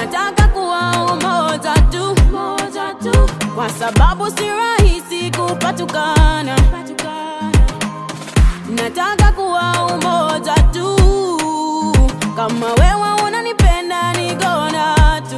nataka kuwa umoja tu, moja tu, kwa sababu si rahisi kupatukana. Nataka kuwa umoja tu, kama wewe unanipenda ni gonna tu.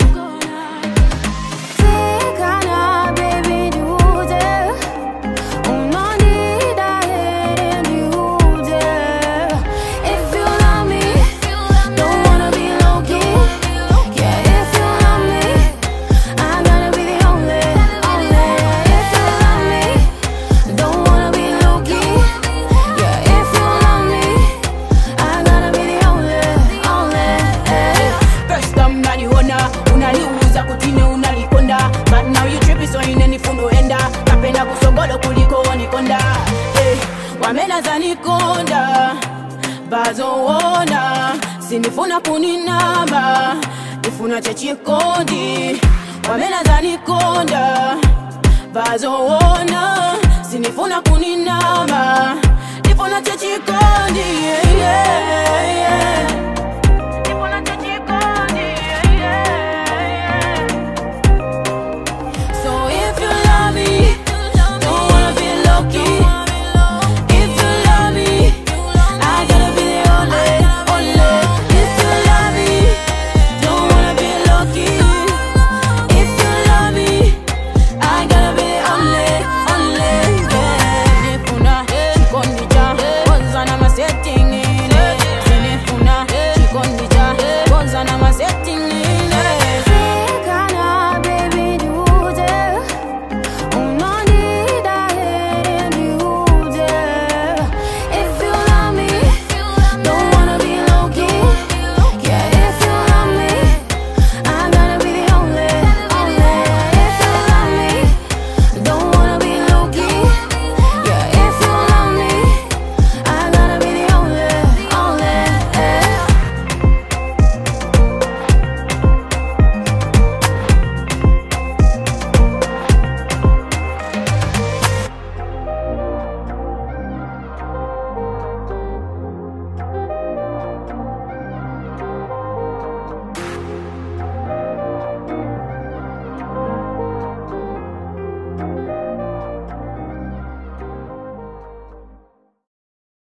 Tekana baby dude, unanida heri niude. If you love me, don't wanna be low key. Yeah, if you love me, I gotta be the only, only. If you love me, don't wanna be low key. Yeah, if you love me, I gotta be the only, only. First time naliona unaliuza kutini unalikonda but now you tripping so inenifundo enda napenda kusogolo kuliko nikonda Eh, wamenaza nikonda bazowona sinifuna kuninamba nifuna chechikondi wamenaza nikonda bazowona sinifuna kuninamba nifuna chechikondi yeah, yeah, yeah.